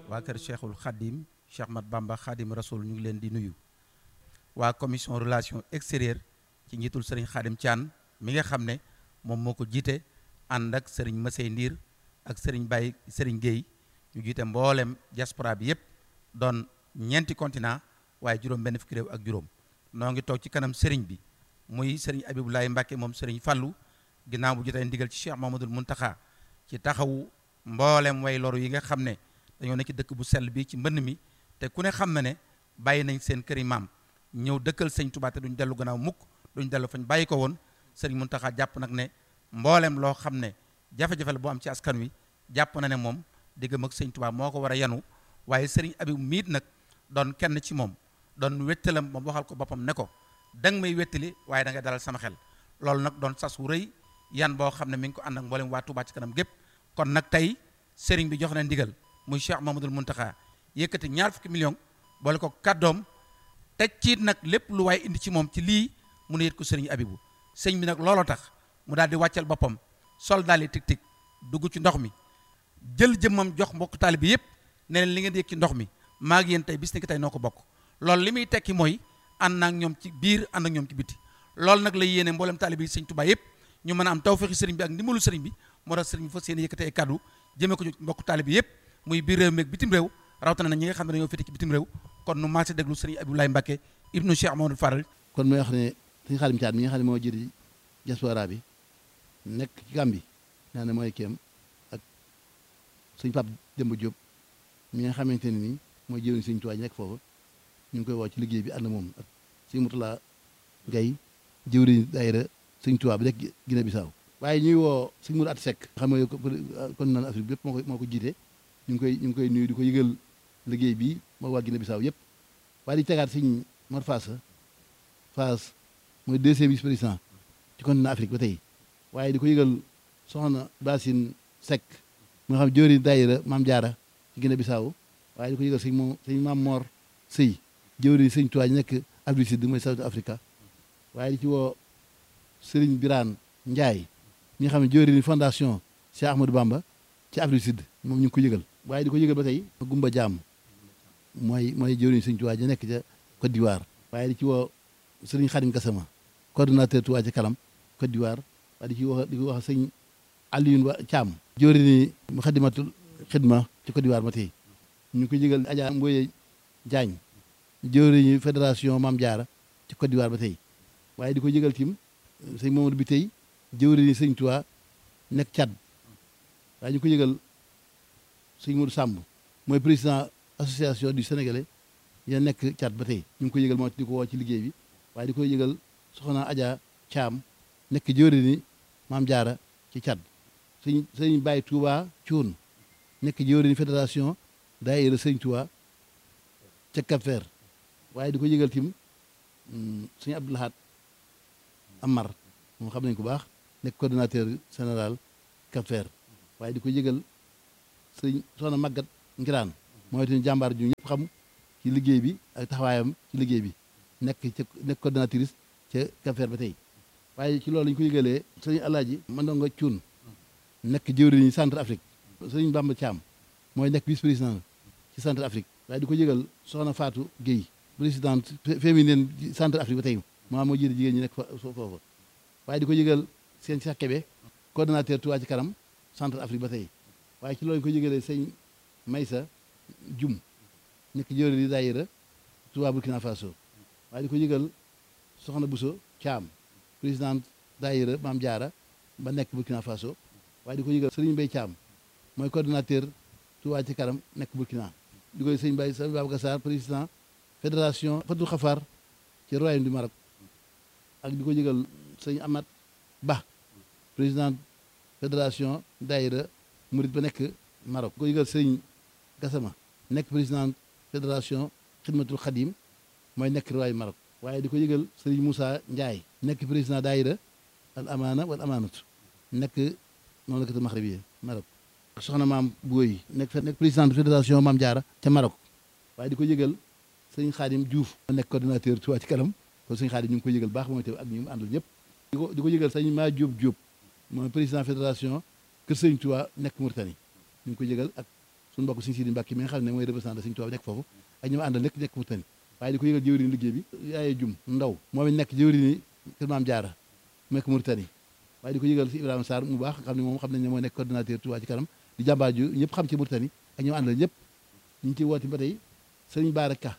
waa kër Cheikhul Khadim Cheikh Mat Bamba Khadim Rasoul ñu ngi leen di nuyu waa commission relation extérieure ci njiitul sëriñ Khadim Thian mi nga xam ne moom moo ko jiite ànd ak sëriñ Masey Ndiir ak sëriñ Baye sëriñ Guèye ñu jiite mboolem diaspora bi yépp doon ñeenti continent waaye juróom benn fukki réew ak juróom noo ngi toog ci kanam sëriñ bi muy sëriñ Abibulaay Mbàkke moom sëriñ Fallu ginnaaw bu jotee ndigal ci Cheikh Mamadul Muntaxa ci taxawu mboolem way loru yi nga xam ne dañoo nekk ci dëkk bu sell bi ci mbënn mi te ku ne xam na ne bàyyi nañ seen këri maam ñëw dëkkal sëñ Tuubaa te duñ dellu gannaaw mukk duñ dellu fañ bàyyi ko woon sëriñ Muntaxa jàpp nag ne mboolem loo xam ne jafe-jafe la boo am ci askan wi jàpp na ne moom diggam ak sëñ Tuubaa moo ko war a yanu waaye sëriñ Abib miit nag doon kenn ci moom doon wettalam moom waxal ko boppam ne ko danga may wettali waaye da nga dalal sama xel loolu nag doon sas wu rëy yan boo xam ne mi ngi ko ànd ak mboolem waa Tuubaa ci kanam gépp kon nag tey sëriñ bi jox na ndigal muy Cheikh Mamadul Muntaxa yëkkati ñaar fukki million boole ko kàddoom teg ciit nag lépp lu waaye indi ci moom ci lii mu ne yët ko sëriñ Abibu sëñ bi nag looloo tax mu daal di wàccal boppam sol daal di tig tig dugg ci ndox mi jël jëmmam jox mbokk taali bi yëpp ne leen li ngeen di yëg ci ndox mi maa ngi yéen tey bis ni ki tey noo ko bokk loolu li muy tekki mooy ànd ak ñoom ci biir ànd ak ñoom ci biti loolu nag la yéene mboolem taali bi sëñ Tuubaa yëpp ñu mën a am tawfeexi sëriñ bi ak ndimbalu sëriñ bi moo tax sëriñ bi fas yéene yëkkati ay kaddu jëmee ko ci mbokk taali bi yëpp muy biir réew mi ak bitim réew rawatina na ñi nga xam ne dañoo féete ci bitim réew kon nu maase déglu sëriñ Abdoulaye Mbacke ibnu Cheikh Mamadou Faral kon mooy wax ne sëñ Xaadim Caat mi nga xam ne moo jëri diaspora bi nekk ci Gàmbi naa ne mooy kéem ak sëñ Pape Demba Diop mi nga xamante ne nii mooy jëriñ sëñ Tuubaa nekk foofu ñu ngi koy woo ci liggéey bi ànd moom ak sëñ Mutula Gay jëwriñ daayira sëñ Tuubaa bi nekk Guinée Bissau waaye ñuy woo sëñ Mourou At Seck xam nga kon naan Afrique bi yëpp moo ko moo ko jiite ñu ngi koy ñu ngi koy nuyu di ko yëgal liggéey bi moo waa Guinée Bissau yëpp waaye di tegaat sëñ Mor Fass Fass mooy deuxième vice président ci continent Afrique ba tey waaye di ko yëgal soxna Basine Seck mu nga xam jëwriñ daayira Maam Jaara ci Guinée Bissau waaye di ko yëgal sëñ moom sëñ Maam Mor Sëy jëwriñ sëñ Tuubaa nekk Afrique Sud mooy South Africa waaye di ci woo Sëriñ Biraan Njaay ñi nga xam ne jëwriñ fondation Cheikh Ahmadou Bamba ci Afrique Sud moom ñu ngi ko yëgal waaye di ko yëgal ba tey Gumba Jaam mooy mooy jëwriñ sëñ Tuubaa ja nekk ca Côte d'Ivoire waaye di ci woo Sëriñ Xadim Gassama coordonnateur Tuubaa ci kanam Côte d'Ivoire waaye di ci wax di ko wax sëñ Alioune Ba Thiam jëwriñ Muxaddamatul Xidma ci Côte d'Ivoire ba tey ñu ngi ko yëgal Adja Mboye Diagne jëwriñu fédération Maam Jaara ci Côte d'Ivoire ba tey waaye di ko yëgal tim sëñ Mamadou bi tey jëwriñu sëñ Tuubaa nekk Tchad waaye ñu ko yëgal sëñ Modou Samb mooy président association du Sénégalais ya nekk Tchad ba tey ñu ngi ko yëgal moo di ko woo ci liggéey bi waaye di ko yëgal soxna Adja Thiam nekk jëwriñu Maam Jaara ci Tchad sëñ sëñ Baye Touba Thioune nekk jëwriñu fédération daayira sëñ Tuubaa ca Cap-Vert waaye di ko yëgal tim sëñ Abdou Lahad Amar moom xam nañ ko baax nekk coordonnateur général Cap-Vert waaye di ko yëgal sëñ soxna Magat Ngiraan mooy itam jàmbaar ju ñëpp xam ci liggéey bi ak taxawaayam ci liggéey bi nekk ca nekk coordonnatrice ca Cap-Vert ba tey waaye ci loolu lañu ko yëgalee sëñ Alaaji Mandonga Cuun nekk jëwriñu centre Afrique sëñ Bamba Thiam mooy nekk vice président ci centre Afrique waaye di ko yëgal soxna Fatou Guèye présidente féminine centre Afrique ba tey maa moo jiite jigéen ñi nekk fa foofa waaye di ko yëgal seen Cheikh Kébé coordonnateur Touba ci kanam centre Afrique ba tey waaye ci loolu ko yëgalee sëñ Maysa Jum nekk jëwriñ di daayira Touba Burkina Faso waaye di ko yëgal soxna Bousso Thiam présidente daayira Maam Jaara ba nekk Burkina Faso waaye di ko yëgal Sëriñ Mbay Thiam mooy coordonnateur Touba ci kanam nekk Burkina di koy sëñ Baye sëñ Babacar Sarr président fédération Fatou Khafar ci royaume du Maroc ak di ko yëgal sëñ Amat Ba président fédération daayira Murit ba nekk Maroc di ko yëgal sëñ Gassama nekk président fédération Xidmatul Xadim mooy nekk royaume Maroc waaye di ko yëgal sëriñ Moussa Ndiaye nekk président daayira al amaana wal amaanatu nekk mamlakatu maxribiya Maroc soxna maam Booy nekk nekk président fédération Maam Jaara ca Maroc waaye di ko yëgal sëñ Xaadim Diouf nekk coordonnateur Touba ci kanam kon sëñ Xaadim ñu ngi ko yëgal baax mooy te ak ñu mu àndal ñëpp di ko di ko yëgal sëñ maa Diop Diop mooy président fédération Kër Sëñ Touba nekk Mauritanie ñu ngi ko yëgal ak suñu mbokk suñu Sidi Mbàkke mi nga xam ne mooy représentant Sëñ Tuubaa nekk foofu ak ñi ma àndal nekk nekk Mauritanie waaye di ko yëgal jëwriñ liggéey bi yaaye jum ndaw moom it nekk jëwriñ kër Maam Jaara mu nekk Mauritanie waaye di ko yëgal si Ibrahima Sarr mu baax xam ne moom xam nañ ne moo nekk coordonnateur Touba ci kanam di jàmbaar ju ñëpp xam ci Mauritanie ak ñi ma àndal ñëpp ñu ngi ciy woote ba tey sëriñ Baara Ka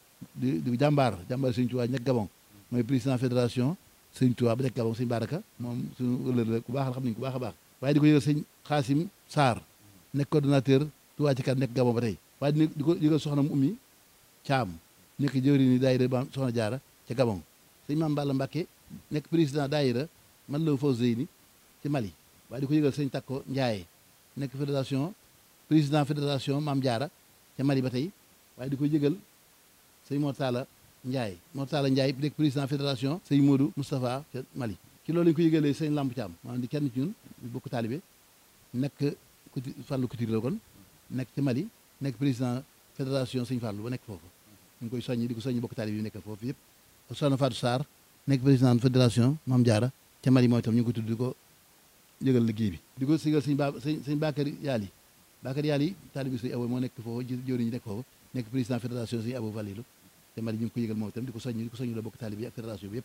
di di jàmbaar jàmbaar Sëñ Tuubaa nekk Gabon mooy président fédération Sëñ Tuubaa ba nekk Gabon sëñ Baara Ka moom suñu ëllëg la ku baax la xam nañ ku baax a baax waaye di ko yëgal sëñ Xaasim Sarr nekk coordonnateur Touba ci kanam nekk Gabon ba tey waaye di ko yëgal soxna mu ummi Caam nekk jëwri ni daayira ba soxna jaara ca Gabon sëñ Maam Balla Mbàkke nekk président daayira man la faw zeyni ci Mali waaye di ko yëgal sëñ Takko Njaaye nekk fédération président fédération Maam Jaara ca Mali ba tey waaye di ko yëgal sëñ Mortala Ndiaye Mortala Ndiaye nekk président fédération sëñ Modou Moustapha ca Mali ci loolu lañu ko yëgalee sëñ Lamp Thiam maanaam di kenn ci ñun bokk taalibe nekk kuti Fàllu Couture la kon nekk ci Mali nekk président fédération sëñ Fàllu ba nekk foofu ñu ngi koy soññi di ko soññi bokk taalibe yi nekk foofu yëpp soxna Fatou Sarr nekk président fédération Maam Jaara ca Mali mooy itam ñu ngi ko tudd di ko yëgal liggéey bi di ko sigal sëñ ba sëñ sëñ Bakary Yaali Bakary Yaali taalibe sëñ Abo moo nekk foofu jëwriñ ñi nekk foofu nekk président fédération sëñ Abo Valilu te Mali ñu ngi ko yëgal moom itam di ko soññi di ko soññi la bokk taalibe yi ak fédération bi yëpp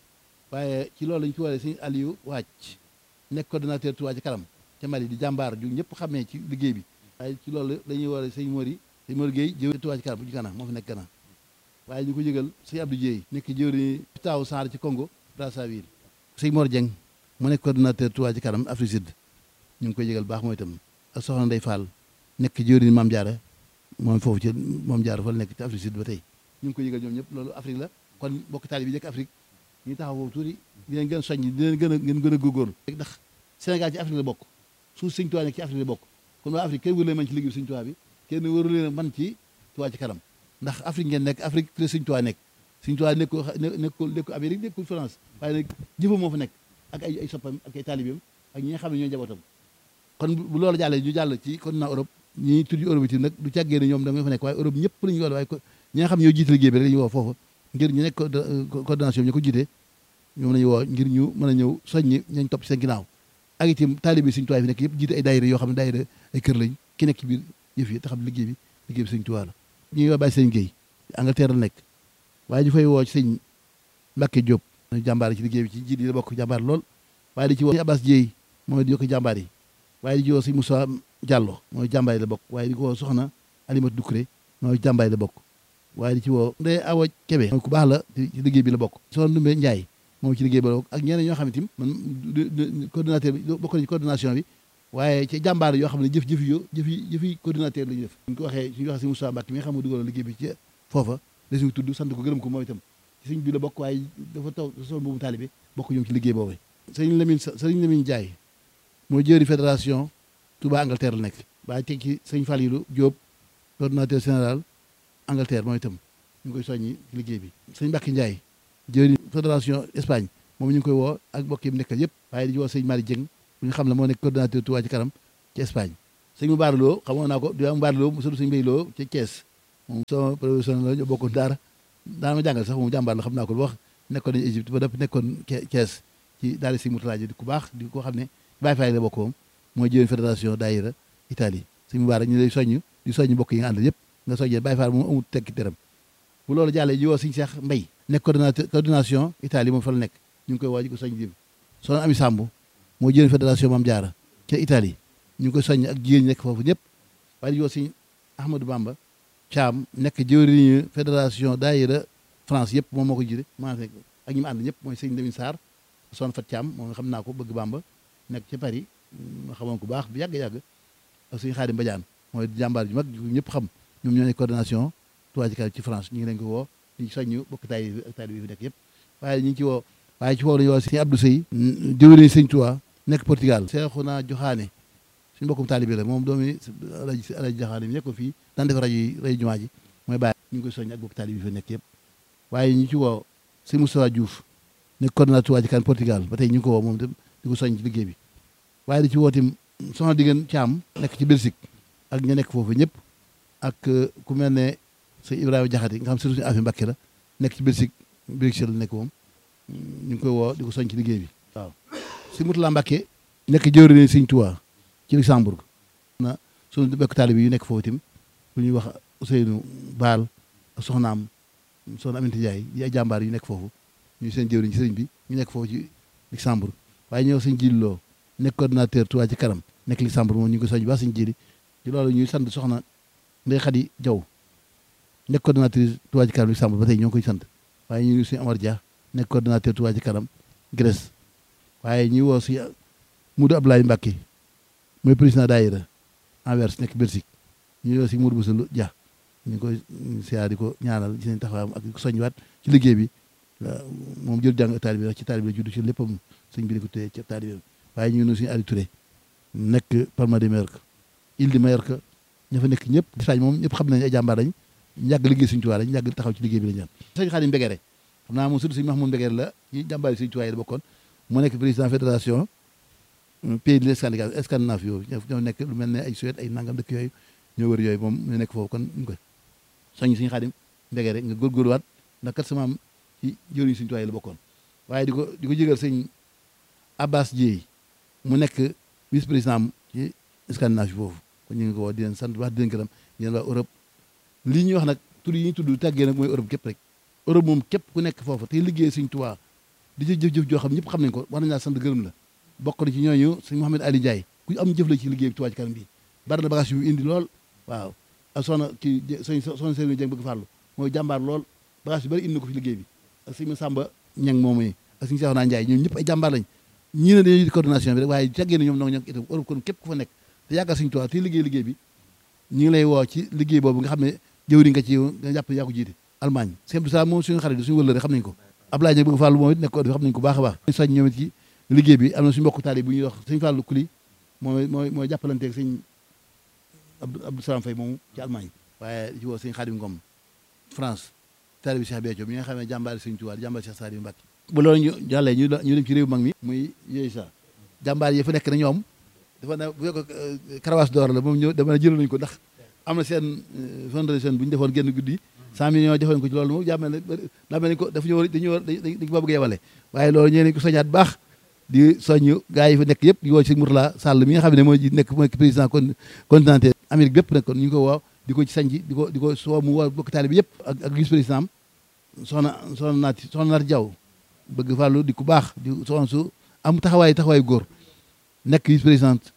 waaye ci loolu lañu ci waree sëñ Aliou Wàcc nekk coordonnateur Touba ci kanam ca Mali di jàmbaar ju ñëpp xamee ci liggéey bi waaye ci loolu dañuy waree sëñ Mori sëñ Mori Gueye jëwriñ Touba ci kanam bu ci Gana moo fi nekk Gana waaye ñu ko yëgal sëñ Abdou Dieye nekk jëwriñ taaw Sarr ci Congo Brazzaville sëñ Mor Dieng mu nekk coordonnateur Touba ci kanam Afrique Sud ñu ngi koy yëgal baax mooy itam ak soxna Ndey Fall nekk jëwriñ Maam Jaara moom foofu ci Maam Jaara fa la nekk ci Afrique Sud ba tey ñu ngi koy yëgal ñoom ñëpp loolu Afrique la kon bokk taali bi nekk Afrique ñu taxaw foofu tuuti di leen gën a soññ di leen gën a ngeen gën a góorgóorlu ndax Sénégal ci Afrique la bokk suuf Sëñ Tuubaa nekk ci Afrique la bokk kon waa Afrique kenn wëru leen man ci liggéey Sëñ Tuubaa bi kenn wëru leen man ci Touba ci kanam ndax Afrique ngeen nekk Afrique fi la Sëñ Tuubaa nekk Sëñ Tuubaa nekkul nekkul nekkul Amérique nekkul France waaye nag jëfam moo fa nekk ak ay ay soppam ak ay taalibeem ak ñi nga xam ne ñooy njabootam kon bu loolu jàllee ñu jàll ci continent Europe ñi tudd Europe itam nag du càggee ne ñoom da nga fa nekk waaye Europe ñëpp la ñu woo waaye ñi nga xam ne ñoo jiite liggéey bi rek la ñu woo foofu ngir ñu nekk coordination bi ñu ko jiite ñoom la ñu woo ngir ñu mën a ñëw soññi ñañ topp seen ginnaaw ak itam taalibe Sëñ Tuubaa fi nekk yëpp jiite ay daayira yoo xam ne daayira ay kër lañ ki nekk ci biir yëf yi te xam liggéey bi liggéey bi Sëñ Tuubaa la ñuy woo bàyyi sëñ Guèye Angleterre la nekk waaye ñu fay woo ci sëñ Mbacke Diop jàmbaar ci liggéey bi ci jiit yi la bokk jàmbaar lool waaye di ci woo sëñ Abbas Dieye mooy di yokk jàmbaar yi waaye di ci woo sëñ Moussa Diallo mooy jàmbaar yi la bokk waaye di ko woo soxna Alimatu Dukré mooy jàmbaar yi la bokk waaye di ci woo Ndeye Awa Kébé mooy ku baax la ci liggéey bi la bokk soxna Ndumbe Ndiaye moom ci liggéey bi la bokk ak ñeneen ñoo xam ne tim man coordinateur bi bokk na ci coordination bi waaye ci jàmbaar yoo xam ne jëf jëf yo jëfi jëfi coordinateur la ñu def ñu ko waxee suñu waxee si Moussa Mbacke mi nga xam ne dugaloon liggéey bi ci foofa la suñu tudd sant ko gërëm ko moom itam ci suñ bi la bokk waaye dafa taw sol boobu taalibe bokk ñoom ci liggéey boobu sëriñ Lamine sëriñ Lamine Ndiaye mooy jëri fédération Touba Angleterre la nekk waaye teg ci sëñ Falilou Diop coordinateur général Angleterre moom itam ñu ngi koy soññi ci liggéey bi sëñ Mbacke Ndiaye jëri fédération Espagne moom ñu ngi koy woo ak mbokk yi mu nekkal yëpp waaye di woo sëñ Mari Dieng bu ñu xam ne moo nekk coordinateur Touba ci kanam ci Espagne sëñ mu baaraloo xamoon naa ko di am baaraloo mu sëñ Mbay Loo ci Thiès moom sama professionnel la ñoo bokkoon daara daana ma jàngal sax moom jàmbaar la xam naa ko lu wax nekkoon nañu Égypte ba dëpp nekkoon Thiès ci daal si Moutala di ku baax di ko xam ne Baye Faye la bokk moom mooy jëwén fédération daayira Italie sëñ mu baara ñu lay soññ di soññ mbokk yi nga àndal yëpp nga soññee Baye Faye moom amul tekki dërëm bu loolu jàllee ji woo sëñ Cheikh Mbay nekk coordinateur coordination Italie moom fa la nekk ñu ngi koy woo ji ko soññ dim soxna Ami Samb moo jëwén fédération Mame Diarra ca Italie ñu ngi koy soññ ak jigéen ñi nekk foofu ñëpp waaye di woo sëñ Ahmadou Bamba Thiam nekk jëwriñu fédération daayira France yëpp moom moo ko jiite maa fekk ak ñi mu ànd ñëpp mooy sëñ Lamine Sarr son fat Thiam moom nga xam naa ko bëgg Bamba nekk ca Paris ma xamoon ko baax bu yàgg-yàgg ak sëñ Xaadim Badiane mooy jàmbaar ju mag ñëpp xam ñoom ñoo nekk coordination Touba ci kanam ci France ñu ngi leen ko woo ñu soññu bokk taay bi ak taay bi fi nekk yëpp waaye ñu ngi ci woo waaye ci woo lañu woo sëñ Abdou Sey jëwriñu sëñ Touba nekk Portugal Seexuna Joxaane suñu mbokkum taalibe la moom doomi alaji alaji Joxaane mi nekkoon fii daan def rajo yi rajo jumaa ji mooy bàyyi ñu ngi koy soññ ak bokk taalibe bi fi nekk yëpp waaye ñu ci woo sëñ Moustapha Diouf nekk coordinateur Touba ci kanam Portugal ba tey ñu ngi ko woo moom itam di ko soññ ci liggéey bi waaye di ci woo tim soxna diggéen Caam nekk ci Belgique ak ña nekk foofu ñëpp ak ku mel ne sëñ Ibrahima Jaxate nga xam surtout suñu affaire Mbàkke la nekk ci Belgique Bruxelles la nekk moom ñu ngi koy woo di ko soññ ci liggéey bi waaw si Mutula Mbàkke nekk jëwriñ sëñ Touba ci Luxembourg na suñu bekk taalibe yu nekk foofu itam lu ñuy wax Ousseynou Baal ak soxnaam soxna Aminata Ndiaye yi ay jàmbaar yu nekk foofu ñu seen jëwriñ ci sëriñ bi ñu nekk foofu ci Luxembourg waaye ñëw sëñ jilloo nekk coordinateur Touba ci kanam nekk Luxembourg moom ñu ngi ko soñ ba sëñ jili ci loolu ñuy sant soxna Ndeye Khady Diaw nekk coordinatrice Touba ci kanam Luxembourg ba tey ñoo ngi koy sant waaye ñu ngi suñu Amar Dia nekk coordinateur Touba ci kanam Grèce waaye ñuy woo si Moudou Abdoulaye Mbacké mooy président daayira Anvers nekk Belgique ñu woo si Moudou Boussa Dia ñu ngi koy siyaar di ko ñaanal ci seen taxawaayam ak ko soññiwaat ci liggéey bi moom jël jàng taalibe bi wax ci taalibe bi juddu ci léppam sëñ bi di ko téye ci taalibe bi waaye ñu ngi nuyu suñu Aliou Touré nekk Palma de Mallorca Île de Mallorca ña fa nekk ñëpp Espagne moom ñëpp xam nañ ay jàmbaar lañ yàgg liggéey suñu tuwaay lañ yàgg taxaw ci liggéey bi lañ ñaan sëñ Xaadim Mbegere xam naa moom surtout sëñ Mahmoud Mbegere la ci jàmbaar yi suñu tuwaay la bokkoon mu nekk président fédération pays de Scandinavie Scandinavie yooyu ñoo nekk lu mel ne ay Suède ay nangam dëkk yooyu ñoo wër yooyu moom ñu nekk foofu kon ñu koy soññ suñu Xaadim Mbegere nga góorgóorluwaat ndax kat sama am ci jëriñ suñu tuwaay la bokkoon waaye di ko di ko jégal sëñ Abbas Dieye mu nekk vice président am ci Scandinavie foofu kon ñu ngi ko woo di leen sant wax di leen gërëm yéen waa Europe lii ñuy wax nag tur yi ñu tudd tàggee nag mooy Europe képp rek Europe moom képp ku nekk foofu te liggéey suñ tuwaa di ci jëf-jëf joo xam ñëpp xam nañ ko war nañ laa sant gërëm la bokk na ci ñooñu sëñ Mouhamed Ali Ndiaye ku am jëf la ci liggéey bi Touba ci kanam bi bari na bagage yu indi lool waaw ak soxna ki soñ soxna Serigne Dieng bëgg farlu mooy jàmbaar lool bagage yu bari indi na ko fi liggéey bi ak sëñ Samba Ñang moom yi ak sëñ Cheikhouna Ndiaye ñoom ñëpp ay jàmbaar lañ ñii ne dañuy coordination bi rek waaye tàggee na ñoom nag ñoo itam Europe kon képp ku fa nekk te yàggal suñu tuwaa te liggéey liggéey bi ñu ngi lay woo ci liggéey boobu nga xam ne jëwriñ nga ci nga jàpp yaa ko jiite Allemagne sëñ Abdou Salaam moom suñu xarit suñu wëllëre xam nañ ko Ablaye Ndiaye bëgg Fallou moom it nekk ko xam nañ ko baax a baax soñ ñoom it ci liggéey bi am na suñu mbokk taali bu ñuy wax sëñ Fallou Kuli mooy mooy mooy jàppalanteeg sëñ Abdou Salaam Faye moomu ci Allemagne waaye ci woo sëñ Xaadim Ngom France taali bi Cheikh Béthio mi nga xam ne jàmbaari sëñ Tuubaa jàmbaari Cheikh Saliou Mbacké bu loolu ñu jàllee ñu ñu dem ci réew mag mi muy yooyu sa jàmbaar yi fa nekk na ñoom dafa ne bu fekk karawaas door la moom ñëw dama ne jëloon nañu ko ndax am na seen fondation bu ñu defoon genn guddi cent millions defoon ko ci loolu moom jàmmel ne daa mel ni ko dafa ñu war dañu war dañ ko bëgg yebale waaye loolu ñee nañ ko soñaat baax di soññ gars yi fa nekk yëpp di woo ci Mourtala Sall mi nga xam ne mooy nekk mooy président continental Amérique bépp nag kon ñu ngi ko woo di ko ci sañ di ko di ko soo mu woo bokk taali bi yëpp ak ak vice président am soxna soxna naati soxna naati Jaw bëgg fàllu di ku baax di soxna su am taxawaay taxawaay góor nekk vice présidente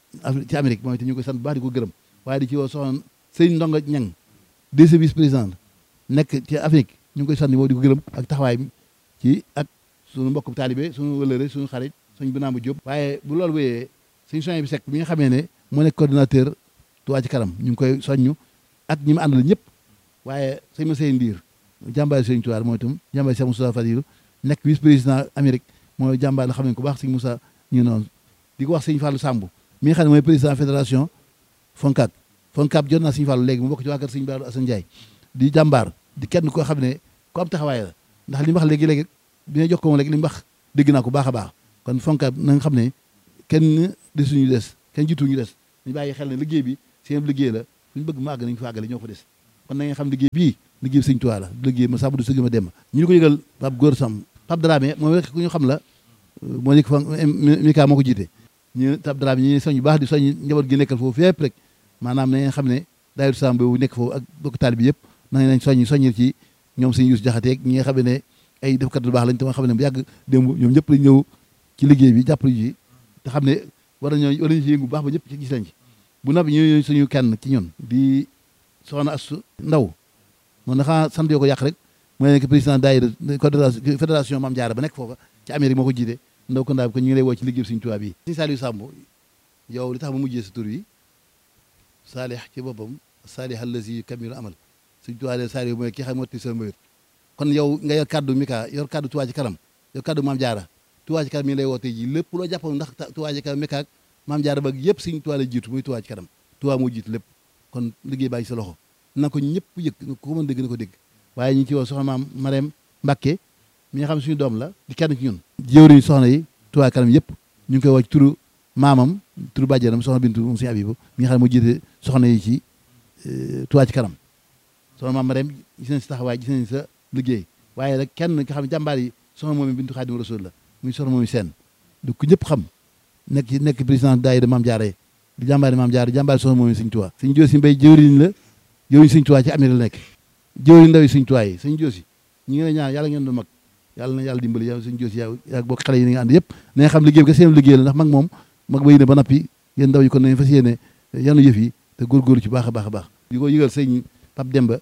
ci Amérique moom itam ñu koy sant bu baax di ko gërëm waaye di ci woo soxna sëñ Ndonga Ñang deuxième vice président nekk ci Afrique ñu ngi koy sant moom di ko gërëm ak taxawaay bi ci ak suñu mbokk taalibe suñu wëlëre suñu xarit suñu Binaama Diop waaye bu loolu wéyee suñu soñ bi sekk bi nga xamee ne moo nekk coordinateur Touba ci kanam ñu ngi koy soññu ak ñi mu àndal ñëpp waaye sëñ ma sey ndiir jàmbaari sëñ Touba mooy itam jàmbaari Cheikh Moussa Fadilou nekk vice président Amérique mooy jàmbaar la xam ne ko baax sëñ Moussa ñu noonu di ko wax sëñ Fallou Samb mi nga xam ne mooy président fédération Foncab Foncab jot naa sëñ Fallou léegi mu bokk ci waa kër sëñ Baaru Assane Ndiaye di jàmbaar di kenn koo xam ne ku am taxawaay la ndax li mu wax léegi-léegi bi nga jox ko moom léegi li mu wax dégg naa ko baax a baax kon Foncab na nga xam ne kenn desuñu des kenn jiituñu des ñu bàyyi xel ne liggéey bi seen liggéey la fu ñu bëgg mu àgg nañu fa àggale ñoo fa des kon na nga xam liggéey bii liggéey bi sëñ Tuubaa la liggéey ma sàmm du sëgg ma dem ñu ko yëgal Pape Góor Sam Pape Dramé moom rek ku ñu xam la moo nekk fa Mika moo ko jiite ñu Pape Dramé ñu soñ bu baax di soñ njaboot gi nekkal foofu fépp rek maanaam na ngeen xam ne daayira Sam boobu nekk foofu ak bokk taal bi yëpp na nañ soññ soññil ci ñoom sëñ Yuus Jaxate ñi nga xam ne ay defkat lu baax lañ te ma xam ne bu yàgg démb ñoom ñëpp lañ ñëw ci liggéey bi jàppale ji te xam ne war nañoo war nañu ci yëngu bu baax ba ñëpp ci gis lañ ci bu noppi ñu suñu kenn ci ñun di soxna Astu Ndaw moom dafa sant yoo ko yàq rek mooy nekk président daayira fédération Mame Diarra ba nekk foofa ci Amérique moo ko jiite ndaw ko ndaa bi ko ñu ngi lay woo ci liggéey Sëriñ Tuubaa bi Sëriñ Saliou Samb yow li tax ma mujjee sa tur yi saalih ci boppam saalih allazi kamilu amal Sëriñ Tuubaa de Saliou mooy ki xam motti seen mbayut kon yow nga yor kaddu Mika yor kaddu Touba ci kanam yor kaddu Mame Diarra Touba ci kanam mi ngi lay woo tey ji lépp loo jàppoon ndax Touba ci kanam Mika ak Mame Diarra ba yëpp Sëriñ Tuubaa la jiitu muy Touba ci kanam Touba moo jiitu lépp kon liggéey baa ngi sa loxo na ko ñëpp yëg ko mën dégg na ko dégg waaye ñu ngi ci woo soxna maam Marème Mbacke mi nga xam ne suñu doom la di kenn ci ñun jëwriñ soxna yi Touba kanam yëpp ñu ngi koy woo ci turu maamam turu bàjjenam soxna Bintu moom suñu Abibu mi nga xam ne moo jiite soxna yi ci Touba ci kanam soxna maam Marème gis nañ sa taxawaay gis nañ sa liggéey waaye rek kenn nga xam ne jàmbaar yi soxna moom Bintu Xaadim Rasul la muy soxna moom seen du ko ñëpp xam nekk ci nekk président daayira Mame Diarra di jàmbaari maam jaar di jàmbaari soxna moom sëñ Tuubaa sëñ Joosi Mbay jëwriñ la jëwriñ sëñ Tuubaa ci Amérique la nekk jëwriñ ndaw yi sëñ Tuubaa yi sëñ Joosi ñi ngi lay ñaan yàlla ngeen doon mag yàlla na yàlla dimbali yow sëñ Joosi yaa yaa bokk xale yi ni nga ànd yëpp na nga xam liggéey bi ka seen liggéey la ndax mag moom mag ba yéene ba nappi yéen ndaw yi kon nañ fas yéene yanu yëf yi te góorgóorlu ci baax a baax a baax di ko yëgal sëñ Pape Demba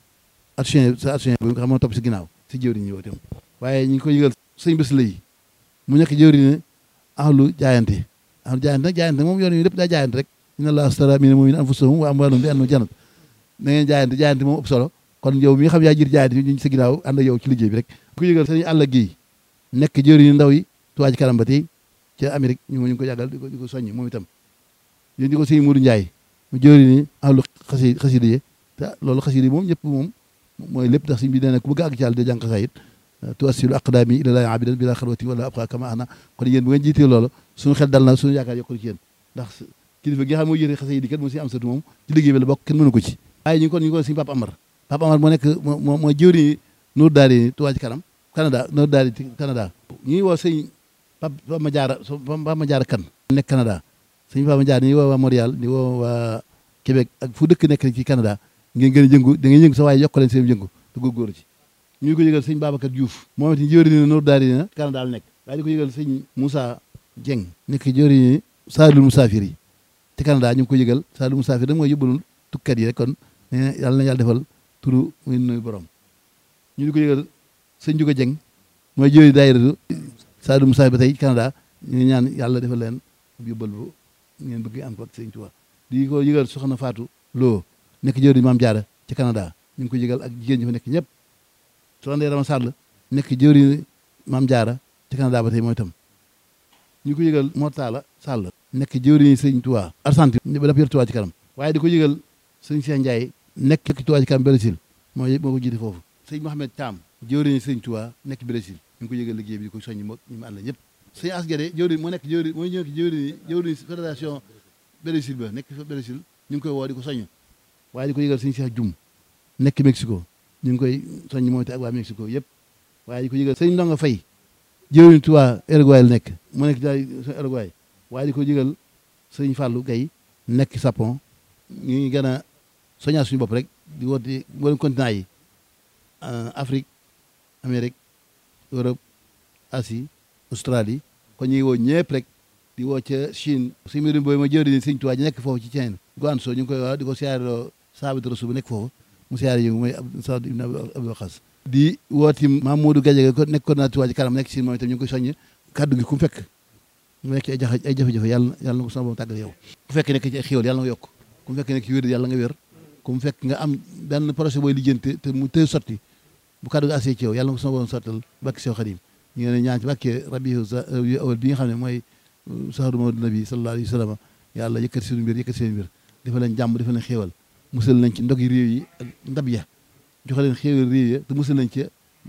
action sa action bi nga xam moo topp si ginnaaw si jëwriñ ñi itam waaye ñu ngi ko yëgal sëñ bés la yi mu nekk jëwriñ ne ahlu jaayante ahlu jaayante nag jaayante moom yoon yi lépp daa jaayante rek inna allaha astara mina mu'minina anfusahum wa amwalahum bi anna jannat na ngeen jaayante jaayante moom ëpp solo kon yow mi nga xam yaa jiir jaayante ñu sa ginnaaw ànd ak yow ci liggéey bi rek ku yëgal sëñ àll gi nekk jëwriñ ndaw yi Touba Ca Kanam ba tey ca Amérique ñu ngi ko yàggal di ko di ko soññ moom itam yéen di ko sëñ Mourou Ndiaye mu jëwriñ ni ahlu xasi xasida yi te loolu xasida yi moom ñëpp moom mooy lépp ndax sëñ bi nee na ku bëgg àgg ci yàlla de jàng xasaayit tuwassilu aqdaami ilallaahi abidan bila xalwati wala abqa kama ana kon yéen bu ngeen jiitee loolu suñu xel dal na suñu yaakaar yokkul ci yéen ndax kilifa gi nga xam mooy yéene xasida yi kat moo si am satu moom ci liggéey bi la bokk kenn mënu ko ci waaye ñu ngi kon ñu ngi kon suñu Papa Amar Papa Amar moo nekk moo mooy jëwriñ Nour Daari Touba Ca Kanam Canada Nour Daari Canada ñu ngi woo sëñ Papa ma jaara Papa ma jaara kan nekk Canada sëñ Papa ma jaara ñu ngi woo waa Montréal di woo waa Québec ak fu dëkk nekk ci Canada ngeen gën a jëngu da ngeen yëngu sa waaye yokk leen seen jëngu te góorgóorlu ci ñu ngi ko yëgal sëñ Babacar Diouf moom it jëwriñ ni Nour Daari na Canada la nekk waaye di ko yëgal sëñ Moussa Dieng nekk jëwriñ ni Saalum Musaafir yi te Canada ñu ngi ko yëgal Saalum Musaafir da mooy yóbbalul tukkat yi rek kon ne yàlla na yàlla defal turu muy nuyu borom ñu ngi ko yëgal sëñ Juga Dieng mooy jëwriñ daayira Saalum Musaafir ba tey Canada ñu ngi ñaan yàlla defal leen yóbbal bu ngeen bëgg am ko ak sëñ Tuubaa di ko yëgal soxna Fatou Lo nekk jëwriñ Maam Jaara ci Canada ñu ngi ko yëgal ak jigéen ñi fa nekk ñëpp soxna Ndeye Rama Sall nekk jëwriñ Maam Jaara ci Canada ba tey mooy itam ñu ko yëgal Mortala Sall nekk jëwriñ sëñ Tuubaa Argentine ba dafa yor Tuubaa ci kanam waaye di ko yëgal sëñ Cheikh Ndiaye nekk Tuubaa ci kanam Brésil mooy moo ko jiite foofu sëñ Mohamed Thiam jëwriñ sëñ Tuubaa nekk Brésil ñu ngi ko yëgal liggéey bi di ko soññi moo ñu mu ànd ñëpp sëñ Asgade jëwriñ moo nekk jëwriñ mooy ñëw jëwriñ jëwriñ fédération Brésil ba nekk fa Brésil ñu ngi koy woo di ko soññ waaye di ko yëgal sëñ Cheikh Dioum nekk Mexico ñu ngi koy soññ moom te ak waa Mexico yëpp waaye di ko yëgal sëñ Ndonga Fay jëwriñ Tuubaa Uruguay la nekk mu nekk daay Uruguay waaye di ko yëgal sëñ Fallou Gaye nekk Japon ñu ngi gën a soññaat suñu bopp rek di woote mboolem continent yi Afrique Amérique Europe Asie Australie kon ñu ngi woo ñëpp rek di woo ca Chine suñu mbirum booy ma jëwriñ sëñ Tuubaa ji nekk foofu ci Chine Guangzhou ñu ngi koy wax di ko siyaareloo Saabit Rasul bu nekk foofu mu siyaare yi mooy Saad ibn Abi Waqas di wooti Mamadou Gadiaga ko nekk coordinateur Touba Ca Kanam nekk Chine moom itam ñu ngi koy soññ kaddu gi ku mu fekk mu nekk ay jafe ay jafe-jafe yàlla yàlla na ko sama borom tàggal yow ku fekk nekk ci ay xéwal yàlla nga yokk ku mu fekk nekk ci wér yàlla nga wér ku mu fekk nga am benn projet booy lijjanti te mu tëy sotti bu kaddu gi asee ci yow yàlla na ko sama borom sottal bakki Seex Xadim ñu ngi leen ñaan ci bàkkee rabiu awal bi nga xam ne mooy sahru mawlid nabi sallallahu alayhi wa sallam yàlla yëkkati seen mbir yëkkati seen mbir dafa leen jàmm dafa leen xéewal musal nañ ci ndog yi réew yi ak ndab ya joxe leen xéewal réew ya te musal nañ ci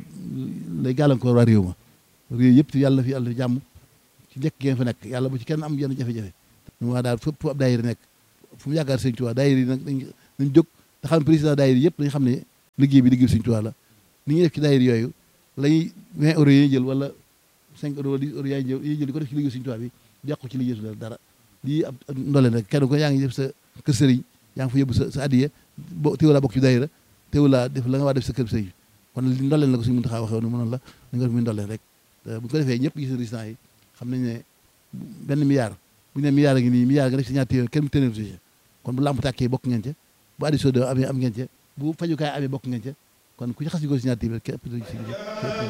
lay gàllankoor waa réew ma réew yëpp yàlla fi yàlla fi jàmm ci njëkk ngeen fa nekk yàlla bu ci kenn am yenn jafe-jafe ñu wax daal fépp fu ab daayira nekk fu mu yaakaar sëñ Tuubaa daayira yi nag dañ dañ jóg te xam président daayira yëpp dañ xam ne liggéey bi liggéey sëñ Tuubaa la ni ñuy def ci daayira yooyu lañuy 20 euros yi jël wala 5 euros wala 10 euros yaay jël yi jël di ko def ci liggéey sëñ Tuubaa bi yàqu ci liggéey su dara lii ab ndoleen rek kenn ko yaa ngi def sa kër sëriñ yaa ngi fa yóbbu sa sa addiya bo teewulaa bokk ci daayira teewulaa def la nga waa def sa kër sëriñ kon li ndoleen la ko suñu mën taxaa waxee woon mënoon la da nga def muy ndoleen rek bu ko defee ñëpp gis résultat yi xam nañ ne benn milliard bu ñu ne milliard a ngi nii milliard nga def si ñaar téeméer kenn mu téeméer si kon bu lamp tàkkee bokk ngeen ca bu addi soo amee am ngeen ca bu fajukaay amee bokk ngeen ca kon ku ci xas ñu ko si ñaar téeméer kenn ëpp si